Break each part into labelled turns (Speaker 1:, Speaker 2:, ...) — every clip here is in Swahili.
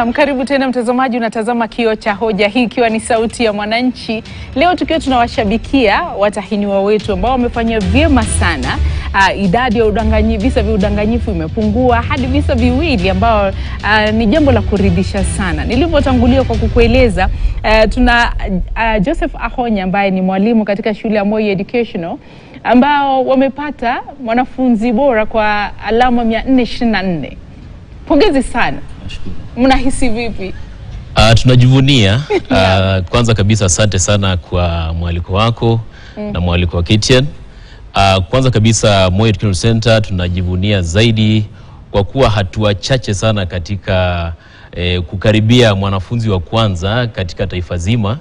Speaker 1: Naam, karibu tena mtazamaji, unatazama Kioo cha Hoja, hii ikiwa ni sauti ya mwananchi. Leo tukiwa tunawashabikia watahiniwa wetu ambao wamefanya vyema sana. Uh, idadi ya udanganyi, visa vya udanganyifu imepungua hadi visa viwili, ambao uh, ni jambo la kuridhisha sana. Nilivyotangulia kwa kukueleza, uh, tuna uh, Joseph Ahonya ambaye ni mwalimu katika shule ya Moi Educational ambao wamepata mwanafunzi bora kwa alama 424. Pongezi sana. Mnahisi vipi?
Speaker 2: Uh, tunajivunia uh, kwanza kabisa asante sana kwa mwaliko wako na mwaliko wa KTN. Uh, kwanza kabisa Moi Educational Center tunajivunia zaidi kwa kuwa hatua chache sana katika eh, kukaribia mwanafunzi wa kwanza katika taifa zima,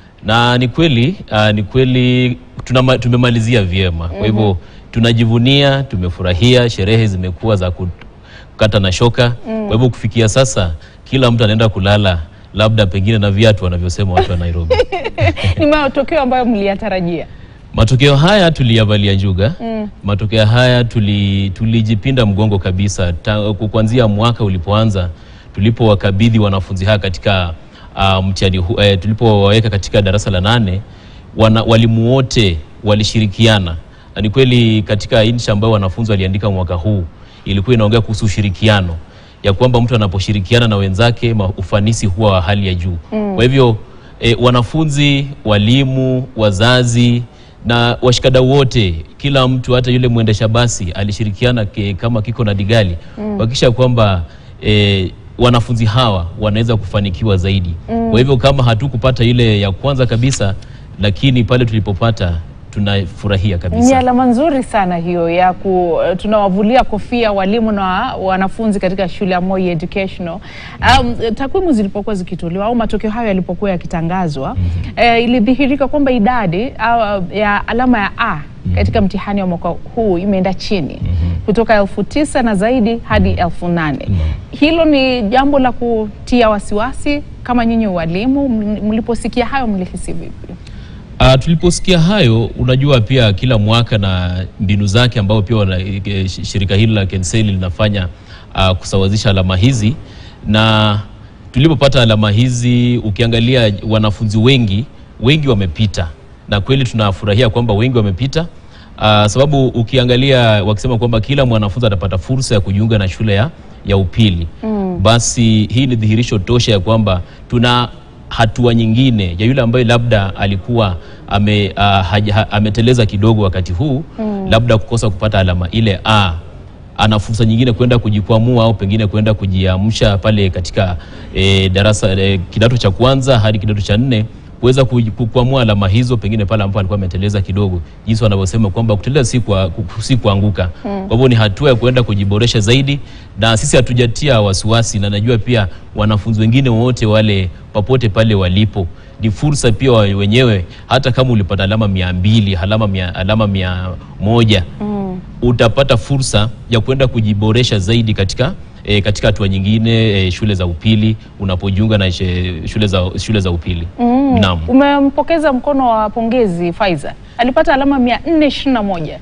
Speaker 2: na ni kweli uh, ni kweli tunama, tumemalizia vyema. Kwa hivyo tunajivunia, tumefurahia, sherehe zimekuwa za ku- kukata na shoka. Kwa hivyo kufikia sasa kila mtu anaenda kulala labda pengine na viatu wanavyosema watu wa Nairobi.
Speaker 1: Ni matokeo ambayo mliyatarajia?
Speaker 2: Matokeo haya tuliyavalia njuga. Matokeo haya tuli, tulijipinda mgongo kabisa ta- kuanzia mwaka ulipoanza tulipowakabidhi wanafunzi haya katika uh, mtihani hu- eh, tulipowaweka katika darasa la nane wana, walimu wote walishirikiana na ni kweli katika insha ambayo wanafunzi waliandika mwaka huu ilikuwa inaongea kuhusu ushirikiano ya kwamba mtu anaposhirikiana na wenzake ma- ufanisi huwa wa hali ya juu. Kwa hivyo e, wanafunzi, walimu, wazazi na washikadau wote, kila mtu, hata yule mwendesha basi alishirikiana ke, kama kiko na digali kuhakikisha kwamba e, wanafunzi hawa wanaweza kufanikiwa zaidi. Kwa hivyo kama hatukupata ile ya kwanza kabisa, lakini pale tulipopata tunafurahia
Speaker 1: Ni
Speaker 2: kabisa.
Speaker 1: alama nzuri sana hiyo ya ku, tunawavulia kofia walimu na wanafunzi katika shule ya Moi Educational. Um, takwimu zilipokuwa zikitolewa au matokeo hayo yalipokuwa yakitangazwa eh, ilidhihirika kwamba idadi au, ya alama ya A katika mtihani wa mwaka huu imeenda chini kutoka elfu tisa na zaidi hadi elfu nane. Hilo ni jambo la kutia wasiwasi kama nyinyi walimu, mliposikia hayo mlihisi vipi?
Speaker 2: Uh, tuliposikia hayo, unajua pia kila mwaka na mbinu zake ambao pia wana, e, sh- shirika hili la KENSEL linafanya uh, kusawazisha alama hizi, na tulipopata alama hizi, ukiangalia wanafunzi wengi wengi wamepita, na kweli tunafurahia kwamba wengi wamepita. Uh, sababu ukiangalia wakisema kwamba kila mwanafunzi atapata fursa ya kujiunga na shule ya, ya upili basi hii ni dhihirisho tosha ya kwamba tuna hatua nyingine ya yule ambaye labda alikuwa ame, uh, haja, ha, ameteleza kidogo wakati huu labda kukosa kupata alama ile A ana fursa nyingine kwenda kujikwamua au pengine kwenda kujiamsha pale katika e, darasa e, kidato cha kwanza hadi kidato cha nne kuweza kuji- kukwamua alama hizo pengine pale ambapo alikuwa ameteleza kidogo, jinsi wanavyosema kwamba kuteleza si kwa- ku- si kuanguka. Kwa hivyo ni hatua ya kuenda kujiboresha zaidi, na sisi hatujatia wasiwasi, na najua pia wanafunzi wengine wote wale popote pale walipo ni fursa pia wa- wenyewe, hata kama ulipata alama mia mbili alama mia, alama mia moja utapata fursa ya kwenda kujiboresha zaidi katika e, katika hatua nyingine e, shule za upili unapojiunga na she- shule za, shule za upili naam.
Speaker 1: Umempokeza mkono wa pongezi Faiza, alipata alama 421.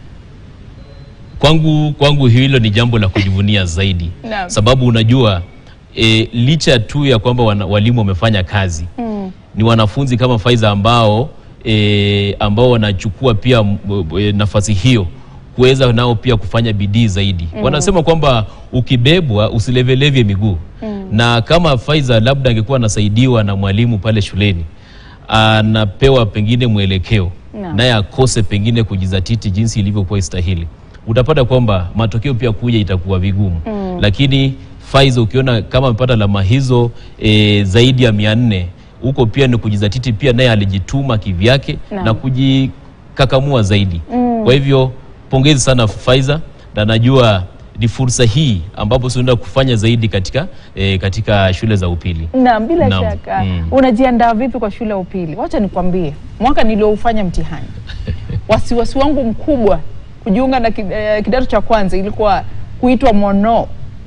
Speaker 2: Kwangu, kwangu hilo ni jambo la kujivunia zaidi
Speaker 1: Naam.
Speaker 2: sababu unajua e, licha tu ya kwamba wana, walimu wamefanya kazi ni wanafunzi kama Faiza ambao e, ambao wanachukua pia m- e, nafasi hiyo kuweza nao pia kufanya bidii zaidi. Wanasema kwamba ukibebwa usilevelevye miguu na kama Faiza labda angekuwa anasaidiwa na mwalimu pale shuleni anapewa pengine mwelekeo
Speaker 1: Naam.
Speaker 2: naye akose pengine kujizatiti jinsi ilivyokuwa istahili, utapata kwamba matokeo pia kuja itakuwa vigumu. Lakini Faiza ukiona kama amepata alama hizo e, zaidi ya mia nne huko pia ni kujizatiti, pia naye alijituma kivyake
Speaker 1: Naam.
Speaker 2: na kujikakamua zaidi. Kwa hivyo pongezi sana Faiza, na najua ni fursa hii ambapo tunaenda kufanya zaidi katika, e, katika shule za upili.
Speaker 1: Naam, bila
Speaker 2: Naam.
Speaker 1: shaka.
Speaker 2: Mm.
Speaker 1: Unajiandaa vipi kwa shule ya upili? Wacha nikwambie, mwaka nilioufanya mtihani, wasiwasi wangu mkubwa kujiunga na ki- eh, kidato cha kwanza ilikuwa kuitwa mono.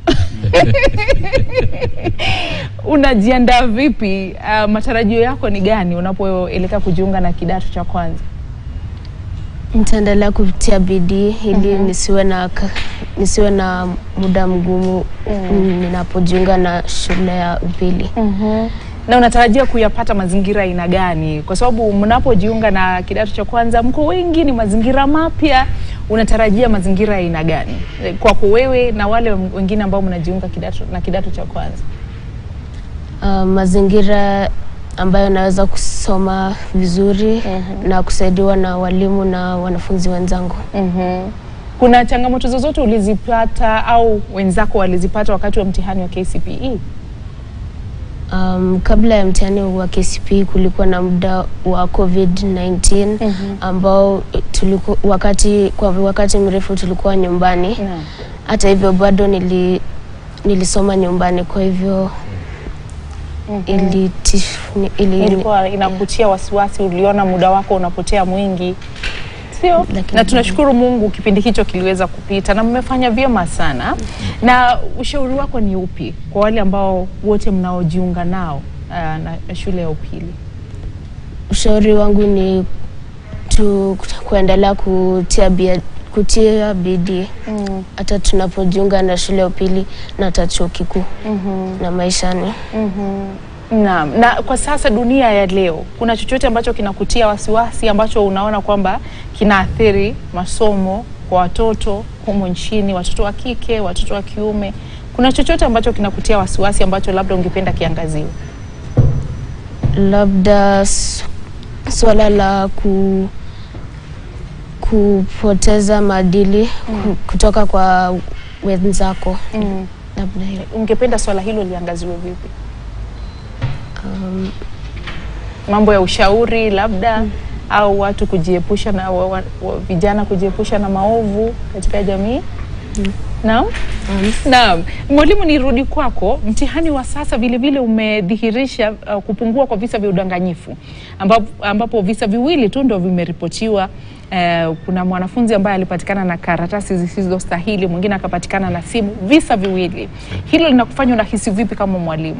Speaker 1: Unajiandaa vipi? Uh, matarajio yako ni gani unapoelekea kujiunga na kidato cha kwanza?
Speaker 3: Nitaendelea kutia bidii ili nisiwe na ka- nisiwe na muda mgumu ninapojiunga na shule ya upili.
Speaker 1: Na unatarajia kuyapata mazingira aina gani? Kwa sababu mnapojiunga na kidato cha kwanza, mko wengi, ni mazingira mapya. Unatarajia mazingira ya aina gani Eh, kwako wewe na wale wengine ambao mnajiunga kidato na kidato cha kwanza?
Speaker 3: Uh, mazingira ambayo naweza kusoma vizuri na kusaidiwa na walimu na wanafunzi wenzangu.
Speaker 1: Kuna changamoto zozote ulizipata au wenzako walizipata wakati wa mtihani wa KCPE?
Speaker 3: Um, kabla ya mtihani wa KCPE kulikuwa na muda wa COVID-19 ambao tuliku, wakati, kwa wakati mrefu tulikuwa nyumbani.
Speaker 1: Naam.
Speaker 3: Hata hivyo bado nili, nilisoma nyumbani, kwa hivyo ili, ili, ili,
Speaker 1: ilikuwa inakutia wasiwasi, uliona muda wako unapotea mwingi, sio?
Speaker 3: Lakini-
Speaker 1: Na tunashukuru Mungu kipindi hicho kiliweza kupita na mmefanya vyema sana. Na ushauri wako ni upi kwa wale ambao wote mnaojiunga nao ah, na shule ya upili?
Speaker 3: ushauri wangu ni tu, kuendelea kutia, bia, kutia bidii hata tunapojiunga na shule ya upili na hata chuo kikuu na maishani.
Speaker 1: Naam. Na kwa sasa dunia ya leo, kuna chochote ambacho kinakutia wasiwasi ambacho unaona kwamba kinaathiri masomo kwa watoto humu nchini, watoto wa kike, watoto wa kiume? Kuna chochote ambacho kinakutia wasiwasi ambacho labda ungependa kiangaziwe?
Speaker 3: labda s- swala la ku, kupoteza maadili ku- kutoka kwa wenzako labda hiyo.
Speaker 1: Ungependa swala hilo liangaziwe vipi?
Speaker 3: Um,
Speaker 1: Mambo ya ushauri labda au watu kujiepusha na wa, wa, wa, vijana kujiepusha na maovu katika jamii? Naam. Naam, mwalimu, nirudi kwako. Mtihani wa sasa vilevile umedhihirisha uh, kupungua kwa visa vya udanganyifu ambapo, ambapo visa viwili tu ndo vimeripotiwa. Uh, kuna mwanafunzi ambaye alipatikana na karatasi zisizostahili, mwingine akapatikana na simu. Visa viwili, hilo linakufanya unahisi vipi kama mwalimu?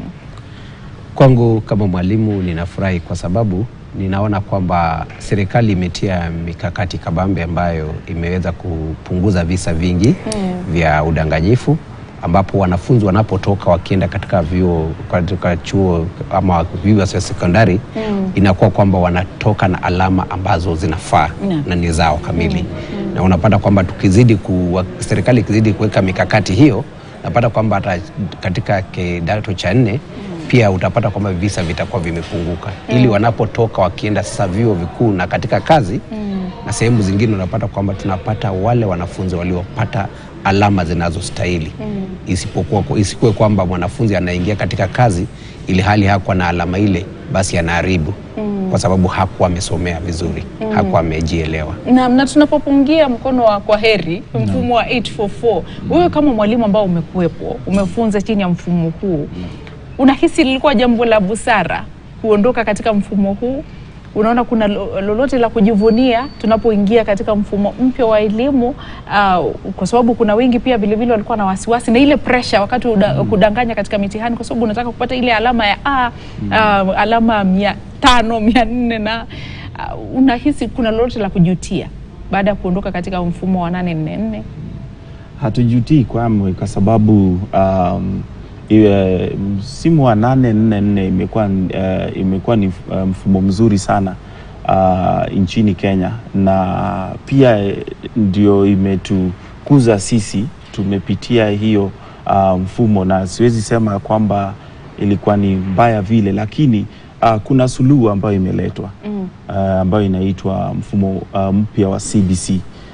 Speaker 4: Kwangu kama mwalimu ninafurahi kwa sababu ninaona kwamba serikali imetia mikakati kabambe ambayo imeweza kupunguza visa vingi vya udanganyifu ambapo wanafunzi wanapotoka wakienda katika vyuo katika chuo ama vyuo vya sekondari inakuwa kwamba wanatoka na alama ambazo zinafaa
Speaker 1: Naam.
Speaker 4: na ni zao kamili na unapata kwamba tukizidi ku, serikali ikizidi kuweka mikakati hiyo napata kwamba hata katika kidato cha nne pia utapata kwamba visa vitakuwa vimepunguka ili wanapotoka wakienda sasa vyuo vikuu na katika kazi na sehemu zingine unapata kwamba tunapata wale wanafunzi waliopata alama zinazostahili isipokuwa isikuwe kwamba mwanafunzi anaingia katika kazi ili hali hakuwa na alama ile basi anaharibu kwa sababu hakuwa amesomea vizuri hakuwa amejielewa
Speaker 1: na, na tunapopungia mkono wa kwa heri mfumo wa 844 wewe kama mwalimu ambao umekuwepo umefunza chini ya mfumo huu unahisi lilikuwa jambo la busara kuondoka katika mfumo huu unaona kuna lo- lolote la kujivunia tunapoingia katika mfumo mpya wa elimu uh, kwa sababu kuna wengi pia vilevile walikuwa na wasiwasi na ile pressure wakati uda, kudanganya katika mitihani kwa sababu unataka kupata ile alama ya A uh, alama mia tano mia nne na uh, unahisi kuna lolote la kujutia baada ya kuondoka katika mfumo wa 844
Speaker 5: hatujutii kwamwe kwa sababu um, iwe, msimu wa nane nne nne imekuwa uh, imekuwa ni uh, mfumo mzuri sana uh, nchini Kenya na pia eh, ndio imetukuza sisi, tumepitia hiyo uh, mfumo na siwezi sema kwamba ilikuwa ni mbaya vile, lakini uh, kuna suluhu ambayo imeletwa mm. uh, ambayo inaitwa mfumo uh, mpya wa CBC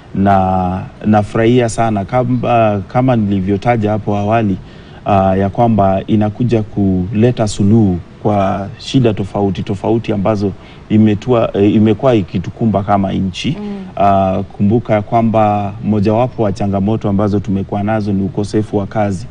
Speaker 5: na nafurahia sana kama, kama nilivyotaja hapo awali uh, ya kwamba inakuja kuleta suluhu kwa shida tofauti tofauti ambazo imetua, eh, imekuwa ikitukumba kama nchi mm. Uh, kumbuka ya kwamba mojawapo wa changamoto ambazo tumekuwa nazo ni ukosefu wa kazi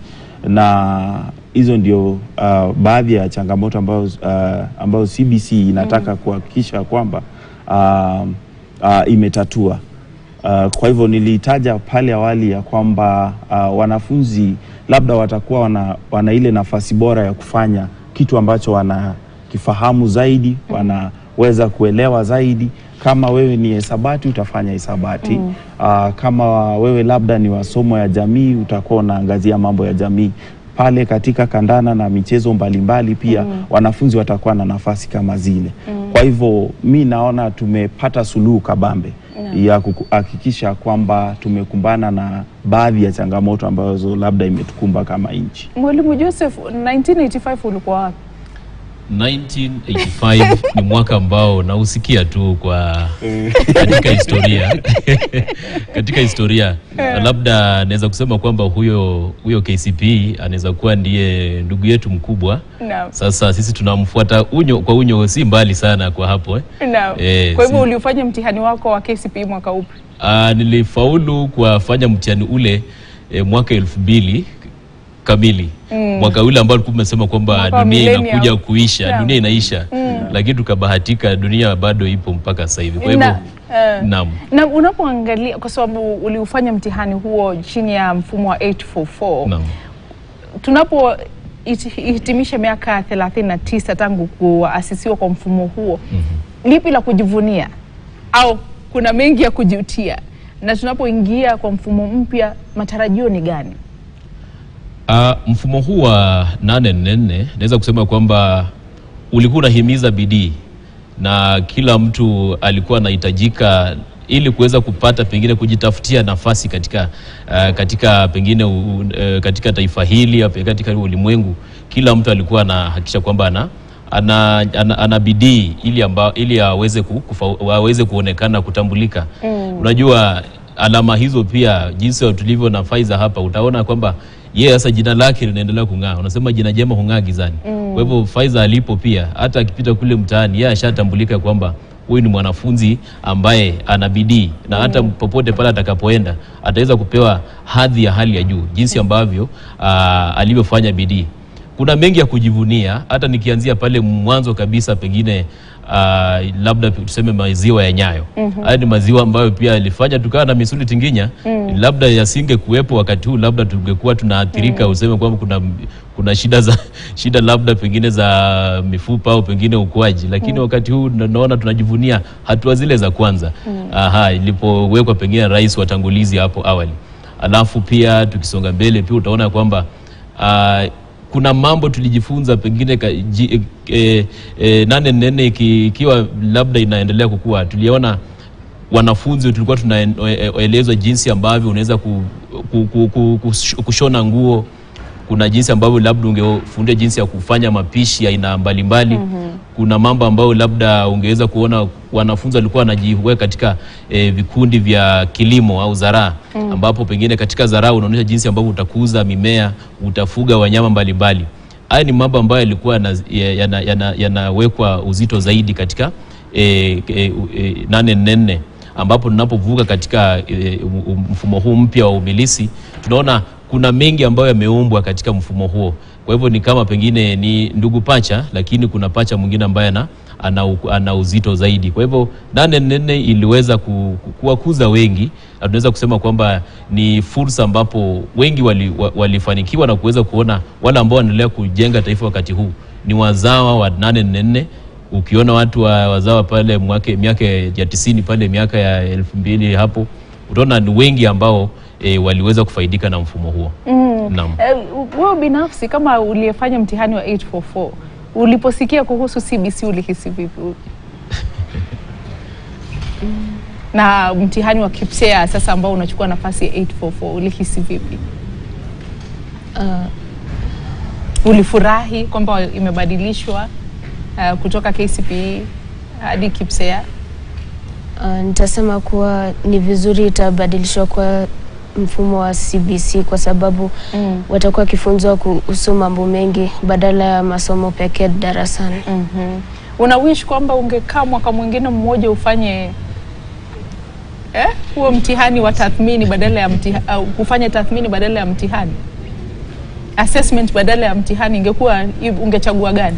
Speaker 5: na hizo ndio uh, baadhi ya changamoto ambazo, uh, ambazo CBC inataka kuhakikisha kwamba uh, uh, imetatua. Uh, kwa hivyo nilitaja pale awali ya kwamba uh, wanafunzi labda watakuwa wana, wana ile nafasi bora ya kufanya kitu ambacho wanakifahamu zaidi, wanaweza kuelewa zaidi kama wewe ni hesabati utafanya hesabati Ah, kama wewe labda ni wasomo ya jamii utakuwa unaangazia mambo ya jamii pale katika kandana na michezo mbalimbali pia wanafunzi watakuwa na nafasi kama zile kwa hivyo mi naona tumepata suluhu kabambe ya kuhakikisha kwamba tumekumbana na baadhi ya changamoto ambazo labda imetukumba kama nchi
Speaker 1: Mwalimu Joseph, 1985 ulikuwa wapi?
Speaker 2: 1985 ni mwaka ambao nausikia tu kwa katika historia katika historia na labda naweza kusema kwamba huyo huyo KCP anaweza kuwa ndiye ndugu yetu mkubwa.
Speaker 1: Naam.
Speaker 2: Sasa sisi tunamfuata unyo kwa unyo, si mbali sana kwa hapo eh.
Speaker 1: Naam.
Speaker 2: Eh,
Speaker 1: Kwa hivyo
Speaker 2: si-
Speaker 1: uliufanya mtihani wako wa KCPE mwaka upi?
Speaker 2: Ah, nilifaulu kuwafanya mtihani ule eh, mwaka elfu mbili kamili mwaka ule ambao ulikuwa umesema kwamba
Speaker 1: Mwaka wa
Speaker 2: dunia
Speaker 1: millennium.
Speaker 2: inakuja kuisha
Speaker 1: Naam.
Speaker 2: dunia inaisha lakini tukabahatika dunia bado ipo mpaka sasa hivi kwa hivyo
Speaker 1: Na, eh,
Speaker 2: naam
Speaker 1: na unapoangalia kwa sababu uliufanya mtihani huo chini ya mfumo wa 844
Speaker 2: naam
Speaker 1: tunapo hiti- hitimisha miaka 39 tangu kuasisiwa kwa mfumo huo lipi la kujivunia au kuna mengi ya kujutia na tunapoingia kwa mfumo mpya matarajio ni gani
Speaker 2: Ah, mfumo huu wa 844 naweza kusema kwamba ulikuwa unahimiza bidii na kila mtu alikuwa anahitajika ili kuweza kupata pengine kujitafutia nafasi katika ah, katika pengine u, u- eh, katika taifa hili au katika ulimwengu. Kila mtu alikuwa anahakikisha kwamba ana ana, ana, ana bidii ili, amba, ili aweze, ku, kufa, aweze kuonekana kutambulika. Unajua alama hizo pia jinsi tulivyo na Faiza hapa utaona kwamba yeye sasa jina lake linaendelea kung'aa. Unasema jina jema hung'aa gizani. Kwa hivyo Faiza alipo pia hata akipita kule mtaani yeye ashatambulika kwamba huyu ni mwanafunzi ambaye ana bidii na hata popote pale atakapoenda ataweza kupewa hadhi ya hali ya juu jinsi ambavyo aa, alivyofanya bidii. Kuna mengi ya kujivunia, hata nikianzia pale mwanzo kabisa pengine ah, labda tuseme maziwa ya Nyayo. Haya ni maziwa ambayo pia yalifanya tukawa na misuli tinginya. Labda yasinge kuwepo wakati huu, labda tungekuwa tunaathirika, useme kwamba kuna kuna shida za shida labda pengine za mifupa au pengine ukuaji, lakini wakati huu na- naona tunajivunia hatua zile za kwanza aha, ilipowekwa pengine rais watangulizi hapo awali. Alafu pia tukisonga mbele pia utaona kwamba ah, kuna mambo tulijifunza pengine ka, ji, e, e, nane nene iki- ikiwa labda inaendelea kukua, tuliona wanafunzi tulikuwa tunaelezwa jinsi ambavyo unaweza ku, ku, ku, ku, kush- kushona nguo. Kuna jinsi ambavyo labda ungefundia jinsi ya kufanya mapishi ya aina mbalimbali. Kuna mambo ambayo labda ungeweza kuona wanafunzi walikuwa wanajiweka katika eh, vikundi vya kilimo au zaraa, ambapo pengine katika zaraa unaonyesha jinsi ambavyo utakuza mimea, utafuga wanyama mbalimbali. Haya ni mambo ambayo yalikuwa yanawekwa yana, yana, yanawekwa uzito zaidi katika eh, eh, eh, nane nne ambapo tunapovuka katika e, mfumo huu mpya wa umilisi tunaona kuna mengi ambayo yameumbwa katika mfumo huo. Kwa hivyo ni kama pengine ni ndugu pacha, lakini kuna pacha mwingine ambaye ana, ana, u- ana uzito zaidi. Kwa hivyo nane nne iliweza ku, ku- kuwakuza wengi na tunaweza kusema kwamba ni fursa ambapo wengi wali, wa- walifanikiwa na kuweza kuona wale ambao wanaendelea kujenga taifa wakati huu ni wazawa wa nane nne ukiona watu wa wazawa pale mwake miaka ya tisini pale miaka ya elfu mbili hapo utaona ni wengi ambao e, waliweza kufaidika na mfumo huo. Naam.
Speaker 1: Eh, wewe binafsi kama uliyefanya mtihani wa 844 uliposikia kuhusu CBC ulihisi vipi? na mtihani wa KPSEA sasa ambao unachukua nafasi ya 844 ulihisi vipi? Ulifurahi kwamba imebadilishwa uh, kutoka KCPE hadi KPSEA?
Speaker 3: Uh, nitasema kuwa ni vizuri itabadilishwa kwa mfumo wa CBC kwa sababu
Speaker 1: Mm.
Speaker 3: watakuwa wakifunzwa kuhusu mambo mengi badala ya masomo pekee darasani.
Speaker 1: Mhm. Una wish kwamba ungekaa mwaka mwingine mmoja ufanye eh, huo mtihani wa tathmini badala ya mtihani, au kufanya tathmini badala ya mtihani, assessment badala ya mtihani, ingekuwa ungechagua gani?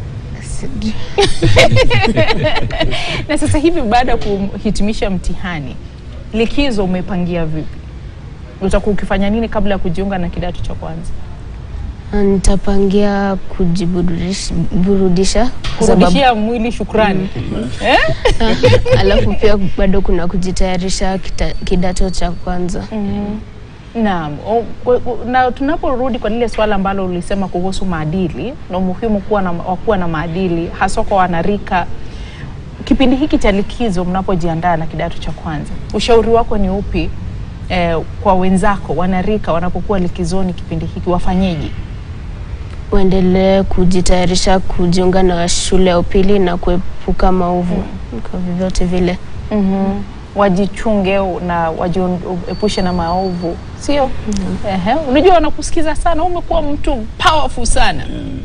Speaker 1: Na sasa hivi baada ya kuhitimisha mtihani, likizo umepangia vipi? Utakuwa ukifanya nini kabla ya kujiunga na kidato cha kwanza?
Speaker 3: Nitapangia kujiburudisha burudisha kwa sababu
Speaker 1: kurudishia mwili shukrani eh?
Speaker 3: alafu pia bado kuna kujitayarisha kita, kidato cha kwanza.
Speaker 1: Naam, O- kwa- kwa- na tunaporudi kwa lile swala ambalo ulisema kuhusu maadili na umuhimu kuwa na, wa kuwa na maadili haswa kwa wanarika, kipindi hiki cha likizo mnapojiandaa na kidato cha kwanza, ushauri wako ni upi eh, kwa wenzako wanarika wanapokuwa likizoni kipindi hiki wafanyeje?
Speaker 3: Uendelee kujitayarisha kujiunga na shule ya upili na kuepuka maovu kwa vyovyote vile.
Speaker 1: mm wajichunge na wajiepushe na maovu, sio? Ehe, unajua wanakusikiza sana, umekuwa mtu powerful sana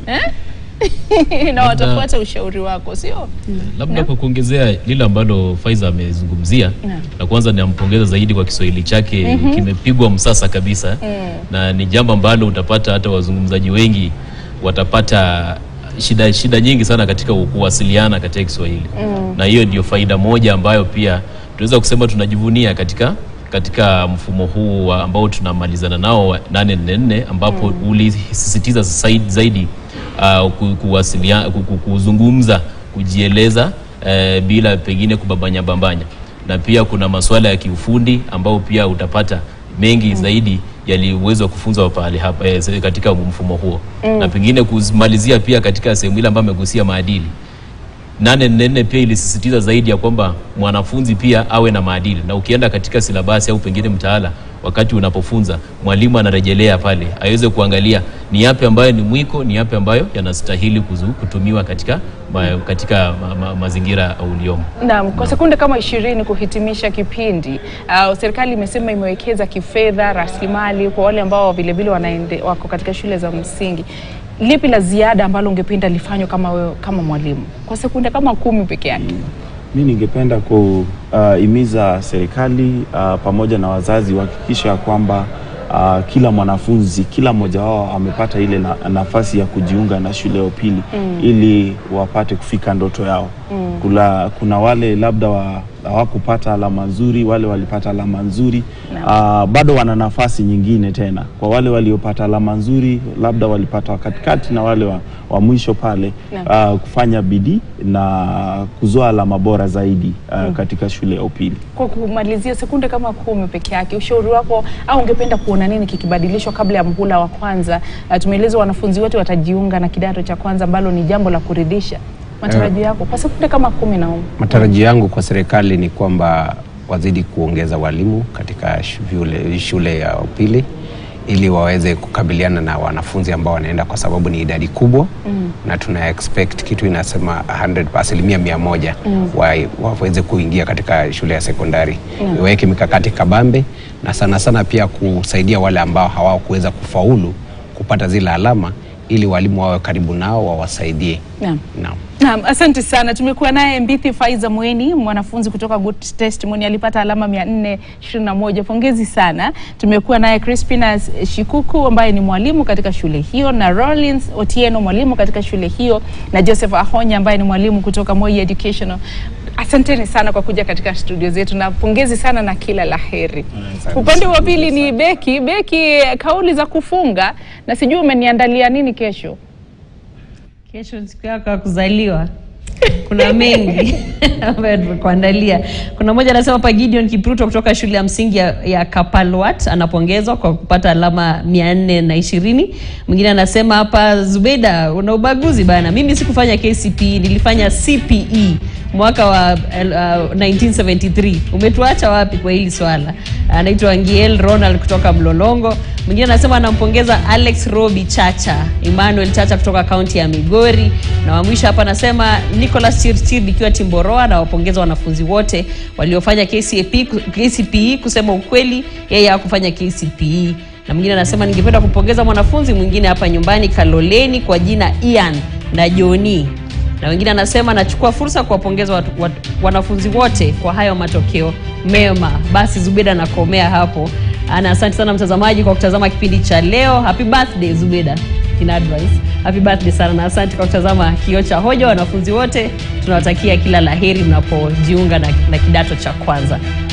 Speaker 1: eh? na watafuata ushauri wako, sio?
Speaker 2: Labda kwa kuongezea lile ambalo Faiza amezungumzia,
Speaker 1: Naam.
Speaker 2: na kwanza nampongeza zaidi kwa Kiswahili chake kimepigwa msasa kabisa, na ni jambo ambalo utapata hata wazungumzaji wengi watapata shida shida nyingi sana katika kuwasiliana katika Kiswahili, na hiyo ndio faida moja ambayo pia tunaweza kusema tunajivunia katika katika mfumo huu wa ambao tunamalizana nao wa 844 ambapo ulisisitiza zaidi, zaidi uh, ku- kuwasilia- ku- ku- kuzungumza kujieleza eh, bila pengine kubambanya bambanya, na pia kuna masuala ya kiufundi ambao pia utapata mengi zaidi yaliwezwa kufunzwa pale hapa eh, se- katika mfumo huo na pengine kumalizia pia katika sehemu ile ambayo amegusia maadili nane nne nne pia ilisisitiza zaidi ya kwamba mwanafunzi pia awe na maadili, na ukienda katika silabasi au pengine mtaala, wakati unapofunza mwalimu anarejelea pale aweze kuangalia ni yapi ambayo ni mwiko, ni yapi ambayo yanastahili kuzu- kutumiwa katika, ma, katika ma, ma, mazingira uliomo.
Speaker 1: Naam, kwa sekunde kama ishirini kuhitimisha kipindi. Uh, serikali imesema imewekeza kifedha, rasilimali kwa wale ambao vilevile wanaende wako katika shule za msingi. Lipi la ziada ambalo ungependa lifanywe kama wewe kama mwalimu kwa sekunde kama kumi peke yake?
Speaker 5: Mi ningependa kuhimiza serikali uh, pamoja na wazazi wahakikisha kwamba uh, kila mwanafunzi kila mmoja wao amepata ile na, nafasi ya kujiunga na shule ya upili ili wapate kufika ndoto yao. Kula, kuna wale labda wa- hawakupata alama nzuri, wale walipata alama nzuri uh, bado wana nafasi nyingine tena. Kwa wale waliopata alama nzuri, labda walipata wa katikati na wale wa, wa mwisho pale uh, kufanya bidii na kuzoa alama bora zaidi uh, katika shule ya upili.
Speaker 1: Kwa kumalizia sekunde kama kumi peke yake, ushauri wako au ungependa kuona nini kikibadilishwa kabla ya mhula wa kwanza? Uh, tumeelezwa wanafunzi wote watajiunga na kidato cha kwanza ambalo ni jambo la kuridhisha. Matarajio yako kwa sekunde kama kumi na
Speaker 4: Matarajio yangu kwa serikali ni kwamba wazidi kuongeza walimu katika shule, shule ya upili ili waweze kukabiliana na wanafunzi ambao wanaenda kwa sababu ni idadi kubwa mm. na tuna expect kitu inasema 100 asilimia mia moja mm. wa, waweze kuingia katika shule ya sekondari mm. waweke mikakati kabambe na sana sana pia kusaidia wale ambao hawakuweza kufaulu kupata zile alama ili walimu wawe karibu nao wawasaidie.
Speaker 1: Naam.
Speaker 4: Naam.
Speaker 1: Naam, asante sana. Tumekuwa naye Mbithi Faiza Mweni, mwanafunzi kutoka Good Testimony, alipata alama 421. Pongezi sana. Tumekuwa naye Crispinas Shikuku ambaye ni mwalimu katika shule hiyo na Rollins Otieno mwalimu katika shule hiyo na Joseph Ahonya ambaye ni mwalimu kutoka Moi Educational. Asanteni sana kwa kuja katika studio zetu na pongezi sana na kila la heri. Upande wa pili ni Beki. Beki, kauli za kufunga na sijui umeniandalia nini kesho?
Speaker 6: Kesho ni siku yako ya kuzaliwa. Kuna mengi ambayo tumekuandalia. Kuna mmoja anasema hapa, Gideon Kipruto kutoka shule ya msingi ya, ya Kapalwat anapongezwa kwa kupata alama mia nne na ishirini. Mwingine anasema hapa, Zubeda, una ubaguzi bana, mimi sikufanya KCPE, nilifanya CPE mwaka wa uh, 1973. Umetuacha wapi kwa hili swala? Anaitwa Ngiel Ronald kutoka Mlolongo. Mwingine anasema anampongeza Alex Robi Chacha, Emmanuel Chacha kutoka kaunti ya Migori, na wa mwisho hapa anasema Nicholas Chirchir ikiwa Timboroa, na wapongeza wanafunzi wote waliofanya KCPE, KCPE. Kusema ukweli, yeye hakufanya KCPE. Na mwingine anasema ningependa kumpongeza mwanafunzi mwingine hapa nyumbani Kaloleni kwa jina Ian na Joni na wengine anasema nachukua fursa kuwapongeza watu, watu, wanafunzi wote kwa hayo matokeo mema. Basi Zubeda nakomea hapo. Ana asante sana mtazamaji kwa kutazama kipindi cha leo. Happy birthday Zubeda in advice. Happy birthday sana na asante kwa kutazama Kioo cha Hoja. Wanafunzi wote tunawatakia kila laheri mnapojiunga na, na kidato cha kwanza.